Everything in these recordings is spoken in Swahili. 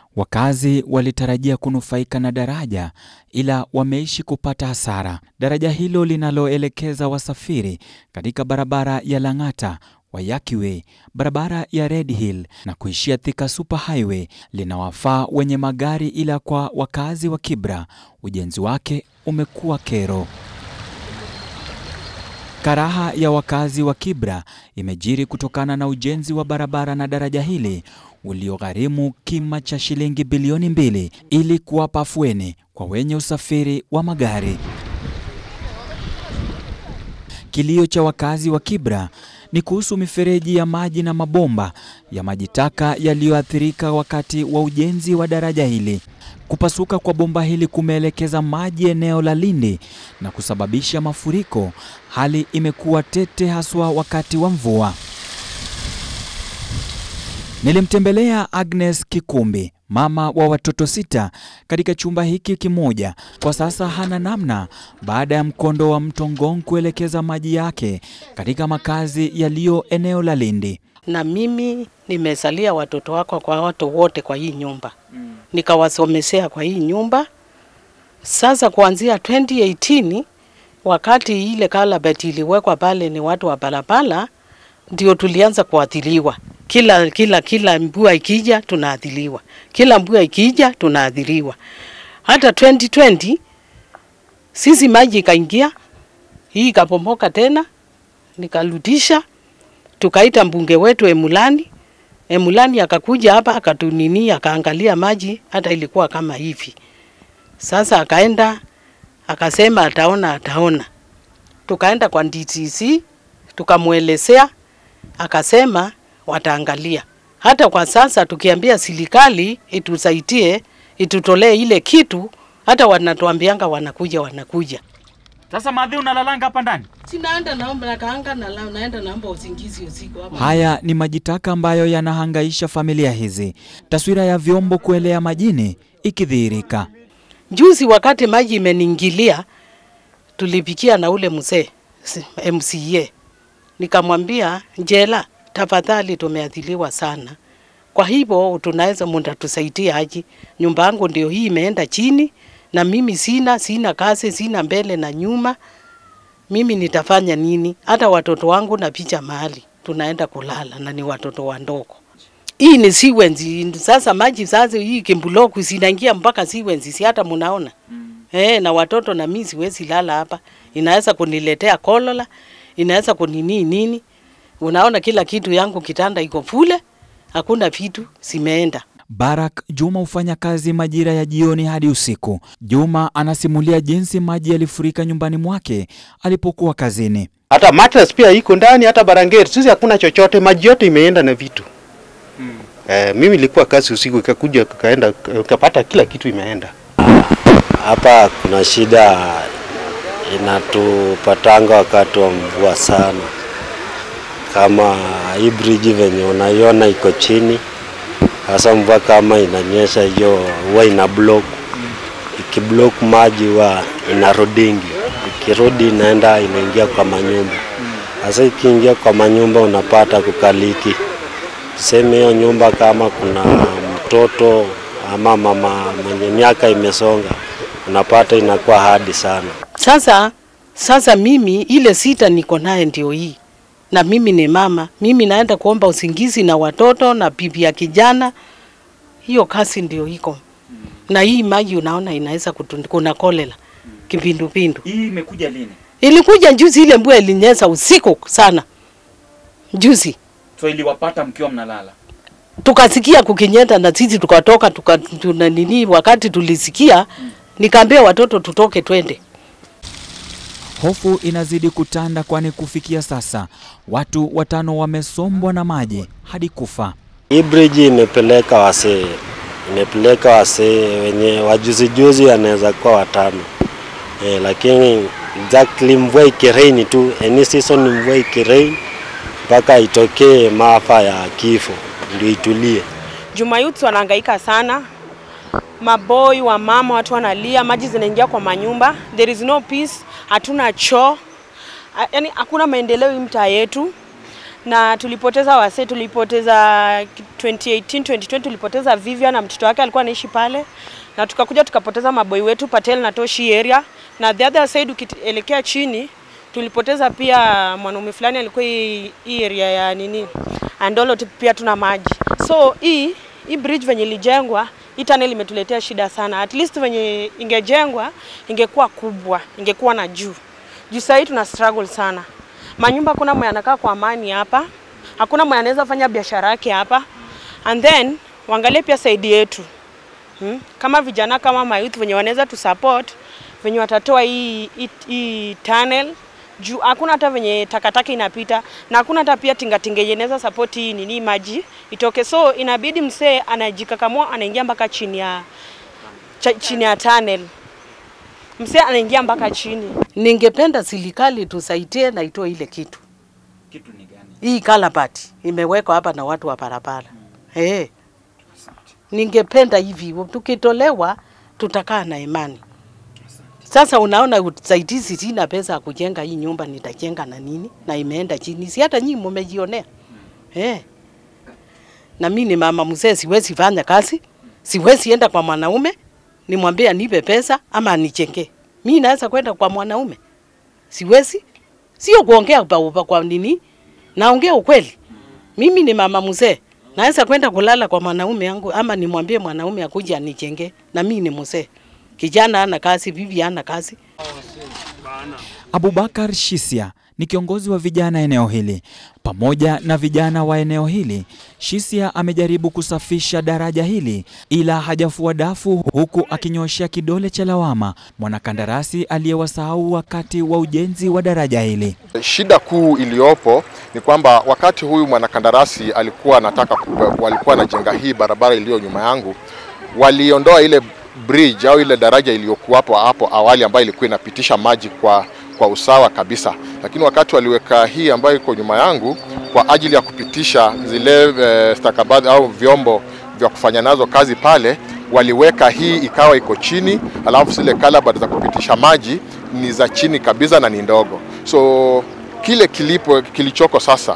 Wakazi walitarajia kunufaika na daraja ila wameishi kupata hasara. Daraja hilo linaloelekeza wasafiri katika barabara ya Lang'ata Waiyaki Way, barabara ya Red Hill na kuishia Thika Super Highway linawafaa wenye magari, ila kwa wakazi wa Kibra ujenzi wake umekuwa kero. Karaha ya wakazi wa Kibra imejiri kutokana na ujenzi wa barabara na daraja hili uliogharimu kima cha shilingi bilioni mbili ili kuwapa afueni kwa wenye usafiri wa magari. Kilio cha wakazi wa Kibra ni kuhusu mifereji ya maji na mabomba ya maji taka yaliyoathirika wakati wa ujenzi wa daraja hili. Kupasuka kwa bomba hili kumeelekeza maji eneo la Lindi na kusababisha mafuriko. Hali imekuwa tete haswa wakati wa mvua. Nilimtembelea Agnes Kikumbi, mama wa watoto sita, katika chumba hiki kimoja. Kwa sasa hana namna baada ya mkondo wa mto Ngong kuelekeza maji yake katika makazi yaliyo eneo la Lindi. na mimi nimezalia watoto wako kwa watu wote kwa hii nyumba mm. nikawasomesea kwa hii nyumba. Sasa kuanzia 2018 wakati ile kalabati iliwekwa pale, ni watu wa barabara ndio tulianza kuathiriwa. Kila kila kila mvua ikija tunaathiriwa, kila mvua ikija tunaathiriwa. Hata 2020 sisi maji ikaingia, hii ikapomoka tena, nikarudisha tukaita mbunge wetu Emulani. Emulani akakuja hapa akatunini, akaangalia maji, hata ilikuwa kama hivi. Sasa akaenda akasema ataona, ataona. Tukaenda kwa DTC tukamwelezea, akasema wataangalia. Hata kwa sasa tukiambia serikali itusaidie, itutolee ile kitu, hata wanatuambianga wanakuja, wanakuja. Sasa madhi unalalanga hapa ndani? Sinaenda naomba nakaanga na la- naenda naomba usingizi usiku hapa. Haya ni maji taka ambayo yanahangaisha familia hizi, taswira ya vyombo kuelea majini ikidhihirika. Juzi wakati maji imeniingilia, tulipikia na ule mzee si- MCA, nikamwambia Njela, tafadhali tumeadhiliwa sana, kwa hivyo tunaweza mtatusaidia aje? Nyumba yangu ndio hii imeenda chini, na mimi sina sina kazi, sina mbele na nyuma, mimi nitafanya nini? Hata watoto wangu na picha mahali tunaenda kulala na ni watoto wandogo. Hii ni siwenzi sasa, maji sasa, hii kimbuloku zinaingia mpaka siwenzi, si hata munaona mm. Eh, na watoto na mimi siwezi lala hapa, inaweza kuniletea kolera, inaweza kunini nini. Unaona kila kitu yangu, kitanda iko fule, hakuna vitu zimeenda. Barak Juma hufanya kazi majira ya jioni hadi usiku. Juma anasimulia jinsi maji yalifurika nyumbani mwake alipokuwa kazini. hata mattress pia iko ndani, hata barangeti sisi hakuna chochote, maji yote imeenda na vitu mm. Eh, mimi nilikuwa kazi usiku, ikakuja kaenda ukapata kila kitu imeenda. Hapa kuna shida inatupatanga wakati wa mvua sana, kama hii bridge venye unaiona iko chini. Hasa mvua kama inanyesha, hiyo huwa ina block. Ikiblock maji huwa inarudingi, ikirudi inaenda inaingia kwa manyumba. Sasa ikiingia kwa manyumba unapata kukaliki, tuseme hiyo nyumba kama kuna mtoto ama mama mwenye miaka imesonga unapata inakuwa hadi sana. Sasa sasa mimi ile sita niko naye ndio hii, na mimi ni mama, mimi naenda kuomba usingizi na watoto na bibi ya kijana, hiyo kazi ndio iko na hii maji unaona inaweza kutun- kuna kolera kipindupindu. Hii imekuja lini? Ilikuja juzi, ile mvua ilinyesha usiku sana juzi, So iliwapata mkiwa mnalala. tukasikia kukinyeta na sisi tukatoka tuka, tuna nini. Wakati tulisikia nikaambia watoto tutoke twende. Hofu inazidi kutanda, kwani kufikia sasa watu watano wamesombwa na maji hadi kufa. Hii bridge imepeleka wasee, imepeleka wasee wenye wajuzijuzi wanaweza kuwa watano e, lakini exactly mvua ikirain tu, any season mvua ikirain mpaka itokee maafa ya kifo ndio itulie. Juma youths wanahangaika sana, maboi wa mama, watu wanalia, maji zinaingia kwa manyumba, there is no peace, hatuna choo, A- yaani hakuna maendeleo hii mtaa yetu, na tulipoteza wase, tulipoteza 2018 2020 tulipoteza Vivian na mtoto wake alikuwa anaishi pale, na tukakuja tukapoteza maboi wetu Patel na Toshi area, na the other side ukielekea chini tulipoteza pia mwanaume fulani alikuwa hii hii area ya nini Andolo, tu- pia tuna maji. So hii hii bridge venye ilijengwa, hii tunnel imetuletea shida sana. At least venye ingejengwa ingekuwa kubwa, ingekuwa na juu juu. Sahii tuna struggle sana, manyumba hakuna mwenye anakaa kwa amani hapa, hakuna mwenye anaweza fanya biashara yake hapa, and then waangalie pia saidi yetu hmm? kama vijana kama mayouth venye wanaweza tu support venye watatoa hii, hii, hii tunnel juu hakuna hata venye takataka inapita na hakuna hata pia tingatinga yenye inaweza support hii nini maji itoke, so inabidi msee anajikakamua anaingia mpaka chini ya cha, chini ya tunnel, msee anaingia mpaka chini. Ningependa serikali tusaidie na itoe ile kitu. Kitu ni gani? Hii kalabati imewekwa hapa na watu wa barabara. Eh. Ningependa hivi tukitolewa tutakaa na imani. Sasa unaona usaidizi, sina pesa ya kujenga hii nyumba, nitajenga na nini? Na imeenda chini, si hata nyinyi mmejionea eh. Na mimi ni mama mzee, siwezi fanya kazi, siwezi enda kwa mwanaume nimwambie anipe pesa ama anijengee. Mimi naweza kwenda kwa mwanaume? Siwezi, sio kuongea kwa, kwa nini, naongea ukweli. Mimi ni mama mzee, naweza kwenda kulala kwa mwanaume yangu ama nimwambie mwanaume akuje anijengee, na mimi ni mzee. Kijana ana kazi, bibi ana kazi. Abubakar Shisia ni kiongozi wa vijana eneo hili. Pamoja na vijana wa eneo hili, Shisia amejaribu kusafisha daraja hili ila hajafua dafu, huku akinyoshea kidole cha lawama mwanakandarasi aliyewasahau wakati wa ujenzi wa daraja hili. Shida kuu iliyopo ni kwamba wakati huyu mwanakandarasi alikuwa anataka ku- walikuwa anajenga hii barabara iliyo nyuma yangu, waliondoa ile bridge au ile daraja iliyokuwapo hapo awali ambayo ilikuwa inapitisha maji kwa, kwa usawa kabisa, lakini wakati waliweka hii ambayo iko nyuma yangu kwa ajili ya kupitisha zile eh, stakabadhi au vyombo vya kufanya nazo kazi pale, waliweka hii ikawa iko chini, alafu zile kalabati za kupitisha maji ni za chini kabisa na ni ndogo. So kile kilipo kilichoko sasa,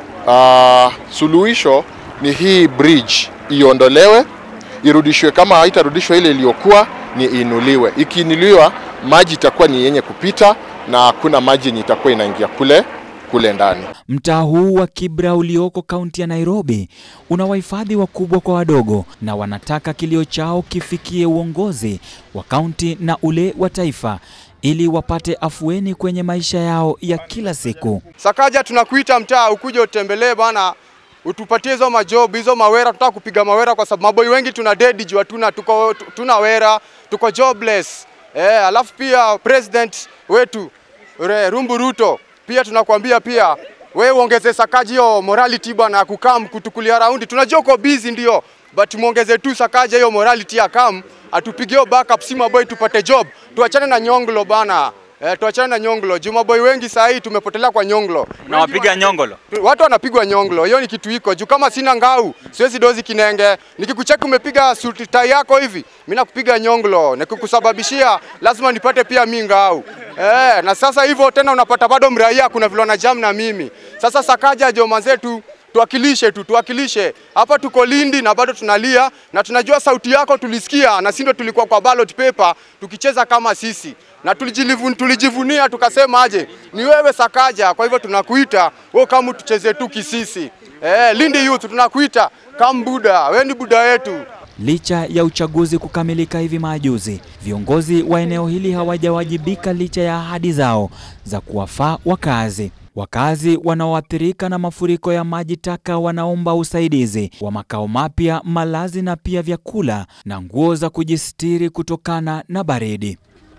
uh, suluhisho ni hii bridge iondolewe, irudishwe. Kama haitarudishwa ile iliyokuwa, ni iinuliwe. Ikiinuliwa, maji itakuwa ni yenye kupita na hakuna maji yenye itakuwa inaingia kule kule ndani. Mtaa huu wa Kibra ulioko kaunti ya Nairobi una wahifadhi wakubwa kwa wadogo, na wanataka kilio chao kifikie uongozi wa kaunti na ule wa taifa ili wapate afueni kwenye maisha yao ya kila siku. Sakaja, tunakuita mtaa ukuje utembelee bana, utupatie hizo majob hizo mawera. Tunataka kupiga mawera kwa sababu maboi wengi tuna dead juu hatuna tuko tuna wera, tuko jobless eh. Alafu pia president wetu Re, Rumbu Ruto pia tunakwambia pia we uongeze Sakaji hiyo morality bwana, kukam kutukulia raundi. Tunajua uko busy ndio, but muongeze tu Sakaja hiyo morality ya kam atupigie backup, si maboy tupate job, tuachane na nyonglo bana. Eh, tuachane na nyonglo. Juma boy wengi saa hii tumepotelea kwa nyonglo. Unawapiga nyongolo. Watu wanapigwa nyonglo, hiyo ni kitu iko juu. Kama sina ngau siwezi dozi kinenge, nikikucheki umepiga suti tai yako hivi, mimi nakupiga nyonglo, nikikusababishia lazima nipate pia mi ngau eh. Na sasa hivyo tena unapata bado mraia, kuna vile wana jam na mimi. Sasa Sakaja joma zetu tuwakilishe tu, tuwakilishe hapa. Tuko Lindi na bado tunalia na tunajua sauti yako tulisikia, na si ndio tulikuwa kwa ballot paper tukicheza kama sisi na tulijilivun, tulijivunia tukasema aje ni wewe Sakaja. Kwa hivyo tunakuita wewe kama tucheze tu kisisi. Eh, Lindi Youth tunakuita kama Buda, wewe ni Buda yetu. Licha ya uchaguzi kukamilika hivi majuzi, viongozi wa eneo hili hawajawajibika licha ya ahadi zao za kuwafaa wakazi. Wakazi wanaoathirika na mafuriko ya maji taka wanaomba usaidizi wa makao mapya, malazi na pia vyakula na nguo za kujistiri kutokana na baridi.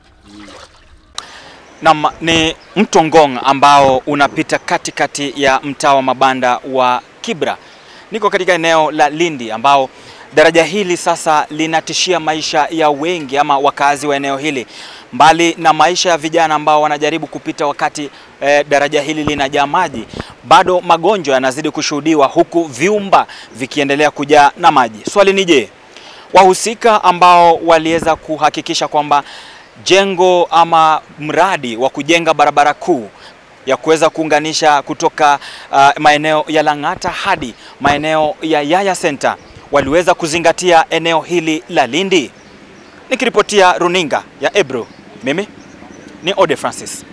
Naam, ni mto Ngong ambao unapita katikati ya mtaa wa mabanda wa Kibra. Niko katika eneo la Lindi ambao daraja hili sasa linatishia maisha ya wengi ama wakazi wa eneo hili, mbali na maisha ya vijana ambao wanajaribu kupita wakati eh, daraja hili linajaa maji, bado magonjwa yanazidi kushuhudiwa huku vyumba vikiendelea kujaa na maji. Swali ni je, wahusika ambao waliweza kuhakikisha kwamba jengo ama mradi wa kujenga barabara kuu ya kuweza kuunganisha kutoka uh, maeneo ya Lang'ata hadi maeneo ya Yaya Center waliweza kuzingatia eneo hili la Lindi. Nikiripotia runinga ya Ebro, mimi ni Ode Francis.